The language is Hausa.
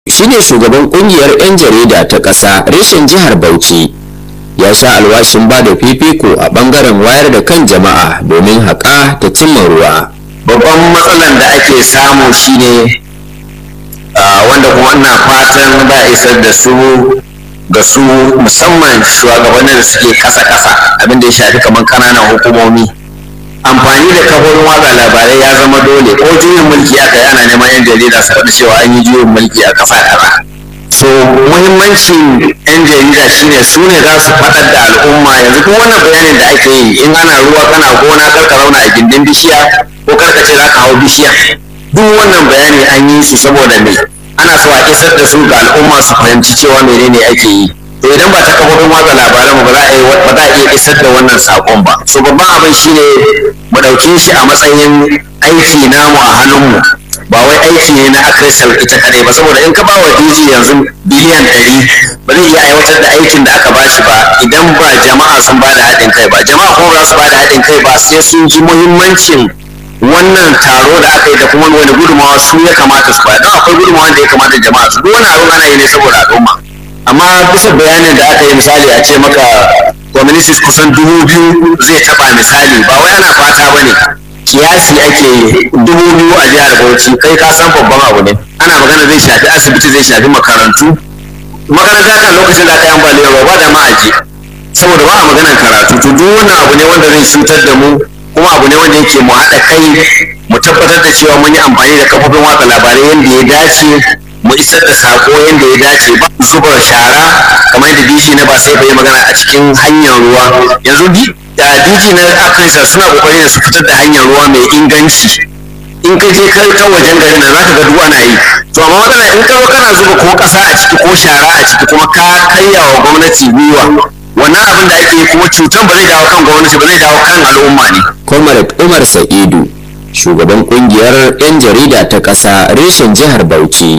shine shugaban kungiyar 'yan jarida ta ƙasa reshen jihar bauchi ya sha alwashin ba da fifiko a ɓangaren wayar da kan jama'a domin haƙa ta cimma ruwa babban matsalan da ake samu shine wanda kuma ina fatan za a isar da su ga su musamman shugabannin da suke kasa-kasa abinda ya shafi kamar kananan hukumomi amfani da kafofin watsa labarai ya zama dole ko juyin mulki aka yi ana neman yan jarida su faɗi cewa an yi juyin mulki a ƙasa kaza so muhimmancin yan jarida shine su ne za su faɗar da al'umma yanzu duk wannan bayanin da ake yi in ana ruwa kana gona karka zauna a gindin bishiya ko karka ce za ka hau bishiya duk wannan bayani an yi su saboda me ana so a isar da su ga al'umma su fahimci cewa menene ake yi to idan ba ta kafofin watsa labaran ba za a yi ba za a iya isar da wannan sakon ba so babban abin shine mu ɗauke shi a matsayin aiki namu a hannunmu ba wai aiki ne na akrisal ita kadai ba saboda in ka ba wa DG yanzu biliyan ɗari ba zai iya aiwatar da aikin da aka ba shi ba idan ba jama'a sun ba da haɗin kai ba jama'a kuma ba su ba da haɗin kai ba sai sun ji muhimmancin wannan taro da aka yi da kuma wani gudunmawa su ya kamata su ba don akwai gudunmawa da ya kamata jama'a su duk wani abin ana yi ne saboda al'umma amma bisa bayanin da aka yi misali a ce maka communities kusan dubu biyu zai taba misali ba wai ana fata ba ne kiyasi ake dubu biyu a jihar bauchi kai ka san babban abu ne ana magana zai shafi asibiti zai shafi makarantu makaranta kan lokacin da aka yi ambaliyar ruwa ba da ma'aji saboda ba a maganar karatu to duk wannan abu ne wanda zai cutar da mu kuma abu ne wanda yake mu haɗa kai mu tabbatar da cewa mun yi amfani da kafofin watsa labarai yadda ya dace mu isar da sako yadda ya dace ba zuba shara kamar yadda DG na ba sai bai magana a cikin hanyar ruwa yanzu DG na Afirka suna kokari da su fitar da hanyar ruwa mai inganci in ka je kai ta wajen garin nan zaka ga duk ana yi to amma matsala in ka kana zuba ko kasa a ciki ko shara a ciki kuma ka karya wa gwamnati gwiwa wannan abin da ake yi kuma cutan ba zai dawo kan gwamnati ba zai dawo kan al'umma ne comrade umar sa'idu shugaban kungiyar 'yan jarida ta ƙasa reshen jihar bauchi